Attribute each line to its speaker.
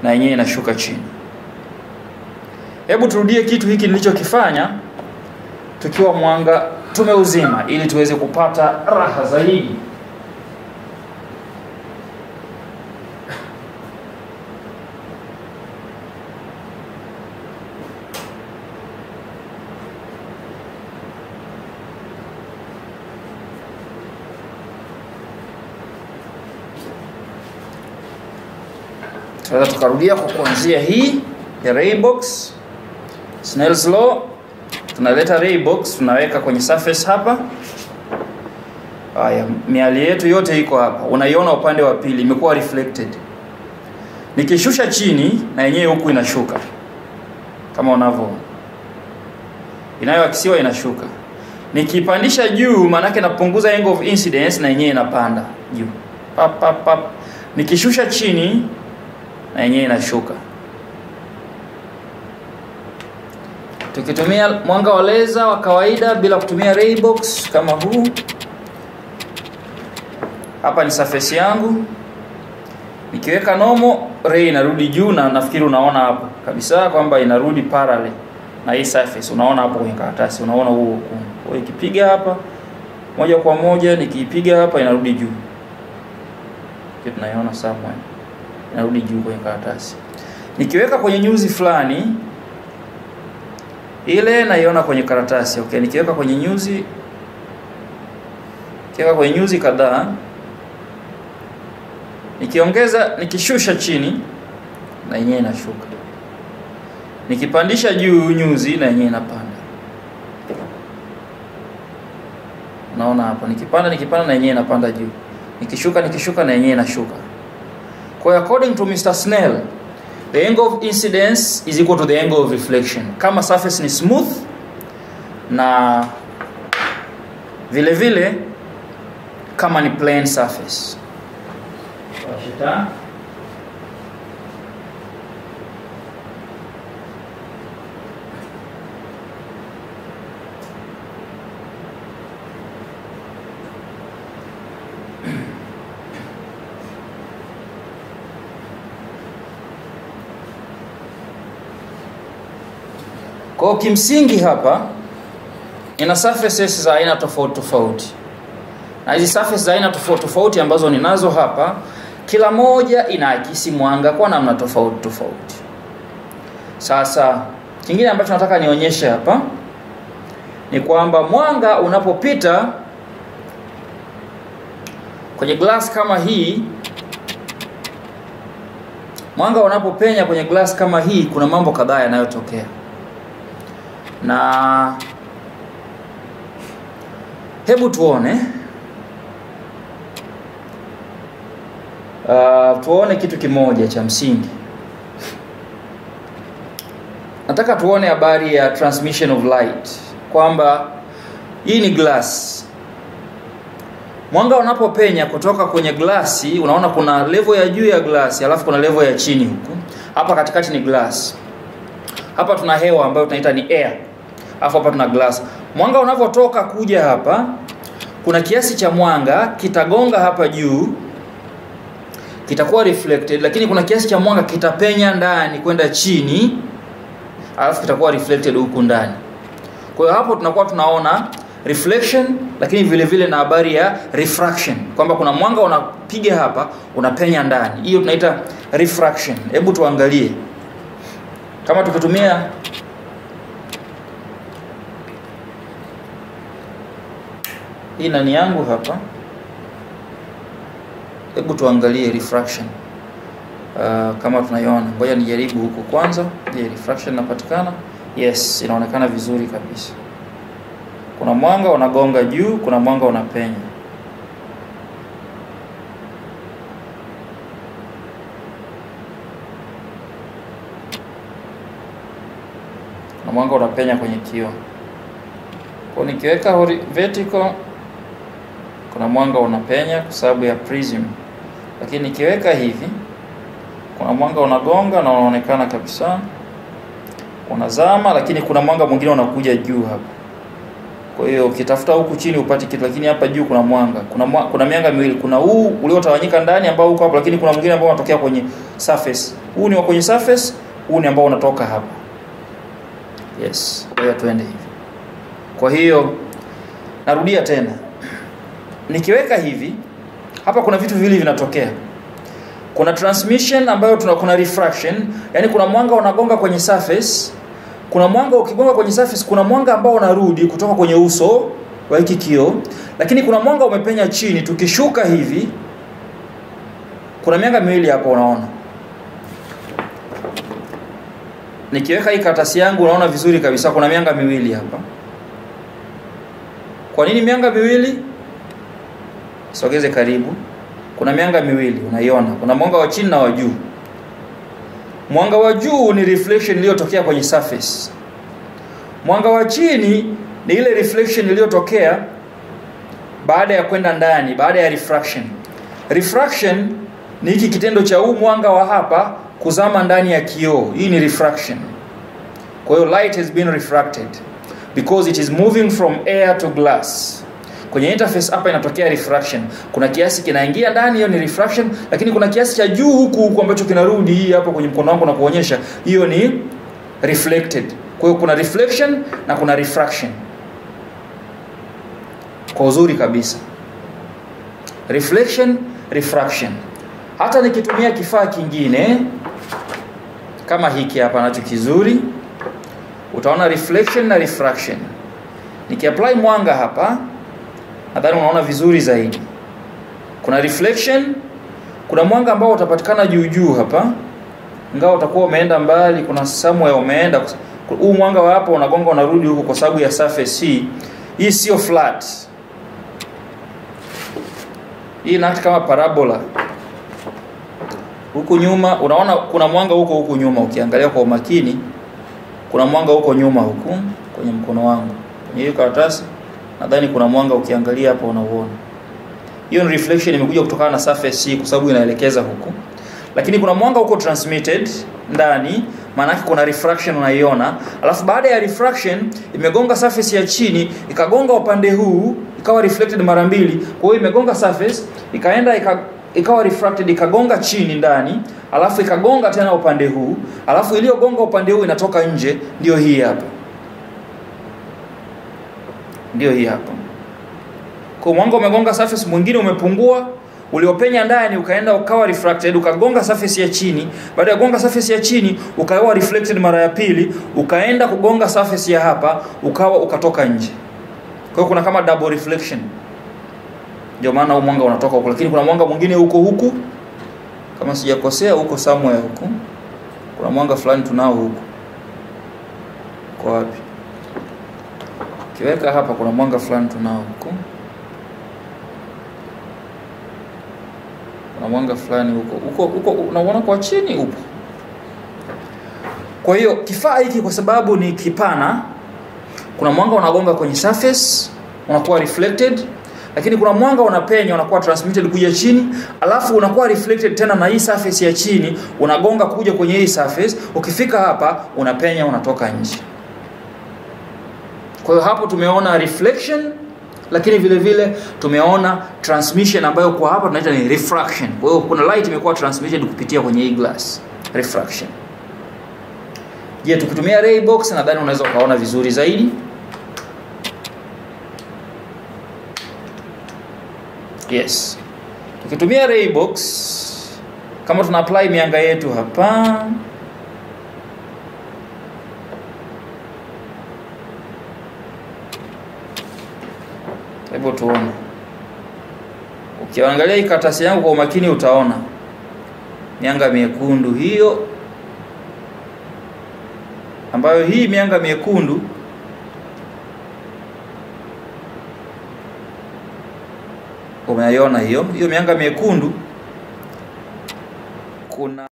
Speaker 1: na yenyewe inashuka chini. Hebu turudie kitu hiki nilichokifanya tukiwa mwanga tumeuzima, ili tuweze kupata raha zaidi. tunaweza tukarudia kwa kuanzia hii ya Raybox Snell's law, tunaleta Raybox tunaweka kwenye surface hapa. Haya, miali yetu yote iko hapa, unaiona upande wa pili imekuwa reflected. Nikishusha chini na yenyewe huku inashuka kama unavyoona, inayoakisiwa inashuka. Nikipandisha juu, maanake napunguza angle of incidence na yenyewe inapanda juu pap, pap, pap. Nikishusha chini na yenyewe inashuka. Tukitumia mwanga wa leza wa kawaida bila kutumia Raybox kama huu, hapa ni surface yangu. Nikiweka nomo ray inarudi juu, na nafikiri unaona hapo kabisa kwamba inarudi parallel na hii surface. Unaona hapo kwenye karatasi, unaona huo ukungu. Kwa hiyo ikipiga hapa moja kwa moja, nikiipiga hapa inarudi juu, kitu tunaiona somewhere inarudi juu kwenye karatasi. Nikiweka kwenye nyuzi fulani ile naiona kwenye karatasi. Okay, nikiweka kwenye nyuzi nikiweka kwenye nyuzi kadhaa, nikiongeza, nikishusha chini na yenyewe inashuka, nikipandisha juu nyuzi na yenyewe inapanda. Naona hapo, nikipanda nikipanda na yenyewe inapanda juu, nikishuka nikishuka na yenyewe inashuka. Kwa hiyo according to Mr. Snell, the angle of incidence is equal to the angle of reflection. Kama surface ni smooth na vile vile kama ni plane surface. Washita. Kwa hiyo kimsingi hapa ina surfaces za aina tofauti tofauti, na hizi surfaces za aina tofauti tofauti ambazo ninazo hapa, kila moja inaakisi mwanga kwa namna tofauti tofauti. Sasa kingine ambacho nataka nionyeshe hapa ni kwamba mwanga unapopita kwenye glass kama hii, mwanga unapopenya kwenye glass kama hii, kuna mambo kadhaa yanayotokea na hebu tuone uh, tuone kitu kimoja cha msingi. Nataka tuone habari ya transmission of light, kwamba hii ni glass. Mwanga unapopenya kutoka kwenye glasi, unaona kuna level ya juu ya glasi, alafu kuna level ya chini huku. Hapa katikati ni glass hapa tuna hewa ambayo tunaita ni air, alafu hapa tuna glass. Mwanga unavyotoka kuja hapa, kuna kiasi cha mwanga kitagonga hapa juu, kitakuwa reflected, lakini kuna kiasi cha mwanga kitapenya ndani kwenda chini, alafu kitakuwa reflected huku ndani. Kwa hiyo hapo tunakuwa tunaona reflection, lakini vile vile na habari ya refraction, kwamba kuna mwanga unapiga hapa unapenya ndani. Hiyo tunaita refraction. Hebu tuangalie kama tukitumia hii nani yangu hapa, hebu tuangalie refraction uh, kama tunaiona. Ngoja nijaribu huku kwanza. Je, refraction inapatikana? Yes, inaonekana vizuri kabisa. Kuna mwanga unagonga juu, kuna mwanga unapenya. na mwanga unapenya kwenye kioo. Kwa nikiweka vertical kuna mwanga unapenya kwa sababu ya prism, lakini nikiweka hivi kuna mwanga unagonga na unaonekana kabisa unazama, lakini kuna mwanga mwingine unakuja juu hapa. Kwa hiyo ukitafuta huku chini upati kitu, lakini hapa juu kuna mwanga. Kuna mwa, kuna mianga miwili. Kuna huu uliotawanyika ndani ambao uko hapo, lakini kuna mwingine ambao unatokea kwenye surface. Huu ni wa kwenye surface, huu ni ambao unatoka hapa. Yes, kwa hiyo tuende hivi. Kwa hiyo narudia tena, nikiweka hivi hapa, kuna vitu viwili vinatokea. Kuna transmission ambayo tuna, kuna refraction, yani kuna mwanga unagonga kwenye surface kuna mwanga ukigonga kwenye surface, kuna mwanga ambao unarudi kutoka kwenye uso wa hiki kioo, lakini kuna mwanga umepenya chini. Tukishuka hivi, kuna mianga miwili hapo, unaona. Nikiweka hii karatasi yangu, unaona vizuri kabisa, kuna mianga miwili hapa. Kwa nini mianga miwili? Sogeze karibu. Kuna mianga miwili, unaiona, kuna mwanga wa chini na wa juu. Mwanga wa juu ni reflection iliyotokea kwenye surface. Mwanga wa chini ni ile reflection iliyotokea baada ya kwenda ndani, baada ya refraction. Refraction ni hiki kitendo cha huu mwanga wa hapa kuzama ndani ya kioo. Hii ni refraction. Kwa hiyo light has been refracted because it is moving from air to glass. Kwenye interface hapa inatokea refraction. Kuna kiasi kinaingia ndani, hiyo ni refraction, lakini kuna kiasi cha juu huku huku ambacho kinarudi hii hapo kwenye mkono wangu na kuonyesha, hiyo ni reflected. Kwa hiyo kuna reflection na kuna refraction. Kwa uzuri kabisa. Reflection, refraction. Hata nikitumia kifaa kingine kama hiki hapa nacho kizuri, utaona reflection na refraction. Nikiapply mwanga hapa nadhani unaona vizuri zaidi. Kuna reflection, kuna mwanga ambao utapatikana juu juu hapa, ingawa utakuwa umeenda mbali, kuna somewhere umeenda. Huu mwanga wa hapa unagonga unarudi huku kwa sababu ya surface hii. Hii sio flat, hii ina kama parabola. Huku nyuma unaona kuna mwanga huko huku nyuma, ukiangalia kwa umakini, kuna mwanga huko nyuma huku kwenye mkono wangu, kwenye hiyo karatasi nadhani kuna mwanga ukiangalia hapo unauona. Hiyo ni reflection imekuja kutokana na surface hii kwa sababu inaelekeza huku. Lakini kuna mwanga huko transmitted ndani, maana yake kuna refraction unaiona. Alafu baada ya refraction imegonga surface ya chini, ikagonga upande huu, ikawa reflected mara mbili. Kwa hiyo imegonga surface, ikaenda ika, ikawa refracted ikagonga chini ndani, alafu ikagonga tena upande huu, alafu iliyogonga upande huu inatoka nje, ndio hii hapa ndio hii hapa. Kwa mwanga umegonga surface, mwingine umepungua, uliopenya ndani ukaenda ukawa refracted, ukagonga surface ya chini. Baada ya kugonga surface ya chini, ukawa reflected mara ya pili, ukaenda kugonga surface ya hapa, ukawa ukatoka nje. Kwa hiyo kuna kama double reflection, ndio maana huu mwanga unatoka huko, lakini kuna mwanga mwingine huko huku, kama sijakosea, huko somewhere huku, kuna mwanga fulani tunao huku. Kwa wapi? Kiweka hapa kuna mwanga fulani tunao huko. Kuna mwanga fulani huko. Huko huko unaona kwa chini upo. Kwa hiyo kifaa hiki kwa sababu ni kipana, kuna mwanga unagonga kwenye surface, unakuwa reflected, lakini kuna mwanga unapenya unakuwa transmitted kuja chini, alafu unakuwa reflected tena na hii surface ya chini, unagonga kuja kwenye hii surface, ukifika hapa unapenya unatoka nje. Kwa hiyo hapo tumeona reflection lakini vile vile tumeona transmission ambayo kwa hapa tunaita ni refraction. Kwa hiyo kuna light imekuwa transmitted kupitia kwenye hii glass, refraction. Je, tukitumia ray box nadhani unaweza ukaona vizuri zaidi. Yes. Tukitumia ray box kama tuna apply mianga yetu hapa Hebu tuone. Ukiangalia hii karatasi yangu kwa umakini utaona mianga miekundu hiyo, ambayo hii mianga miekundu umeiona hiyo hiyo mianga miekundu kuna